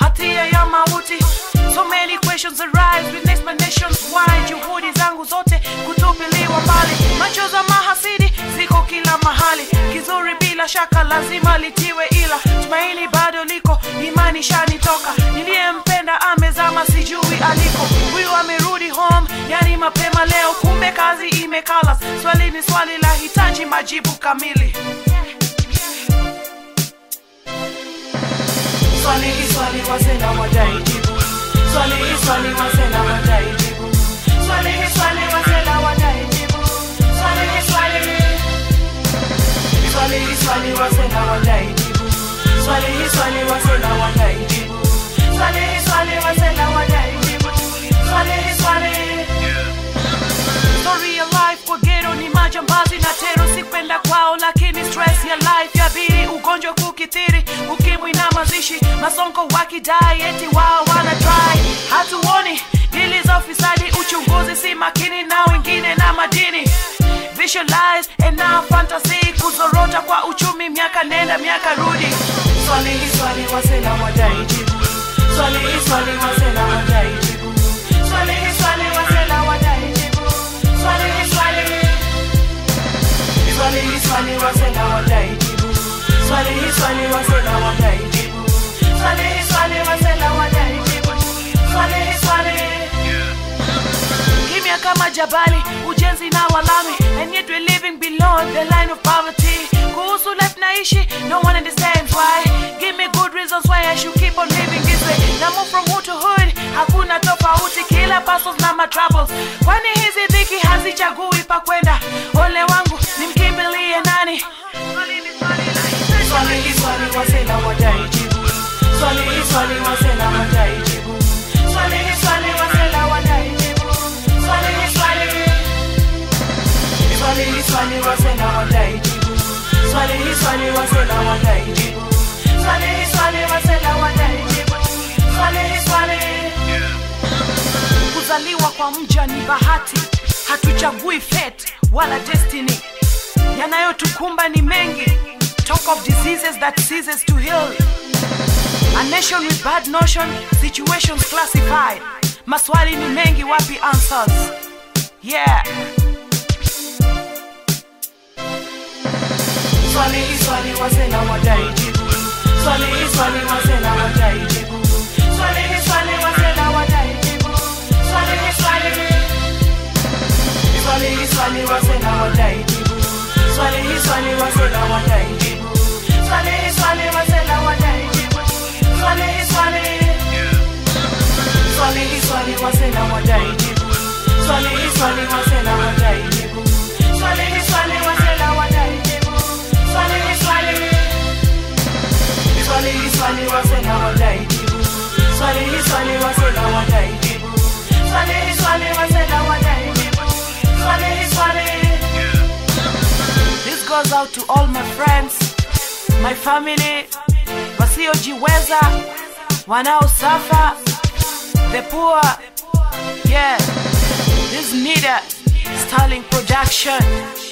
hatia ya mauti so many questions arise with explanations why juhudi zangu zote kutupiliwa mbali macho za mahasidi ziko kila mahali kizuri bila shaka lazima litiwe ila tumaini bado liko imani shanitoka niliyempenda amezama sijui aliko huyu amerudi home yani mapema leo kumbe kazi imekala swali ni swali la hitaji majibu kamili swali hii swali wasena wadaijibu swali hii swali wasena wadaijibu swali hii swali wasena wadaijibu swali hii swali swali hii swali wasena wadaijibu swali hii swali wasena wadaijibu swali hii swali wasena wadaijibu swali hii swali story ya life kwa gero ni majambazi na tero sikwenda kwao lakini stress ya life yabiri ugonjwa kukithiri ukimwi na mazishi masonko wakidai eti wao wana try hatuoni dili za ufisadi uchunguzi si makini na wengine na madini visualize and now fantasy kuzorota kwa uchumi miaka nenda miaka rudi swali hii swali wasena wadai jibu swali hii swali wasena wadai jibu swali hii swali wasena wadai jibu swali hii swali swali hii swali wasena wadai jibu swali hii swali wasena wadai jibu swali hii swali wasena wadai jibu swali hii swali kimya kama jabali ujenzi na walami and yet we're living below the line of poverty kuhusu life naishi no one understands why give me good reasons why i should keep on living this way na move from hood to hood hakuna tofauti kila pasos na matroubles kwani hizi dhiki hazichagui pa kwenda ole wangu nimkimbilie nani swali hii swali wasena wadai jibu swali hii swali wasena wadai jibu swali hii swali wasena wadai jibu swali hii swali swali hii swali wasena wadai jibu swali hii swali wasena wadai jibu swali hii swali wasena wadai jibu swali hii swali kuzaliwa kwa mja ni bahati hatuchagui fate wala destiny yanayotukumba ni mengi talk of diseases that ceases to heal a nation with bad notion situations classified maswali ni mengi wapi answers yeah swali hii swali wasena wadai jibu swali hii swali wasena wadai jibu swali hii swali wasena wadai jibu swali hii swali swali hii swali wasena wadai jibu swali hii swali wasena wadai jibu swali hii swali wasena wadai jibu swali hii swali swali hii swali wasena wadai jibu swali hii swali wasena wadai jibu swali hii swali wasena wadai jibu swali hii swali swali hii swali wasena wadai jibu swali hii swali wasena wadai jibu swali hii swali wasena wadai jibu swali hii swali This goes out to all my friends, my family, wasiojiweza, wanaosafa, the poor. Yeah, this needed Starling production.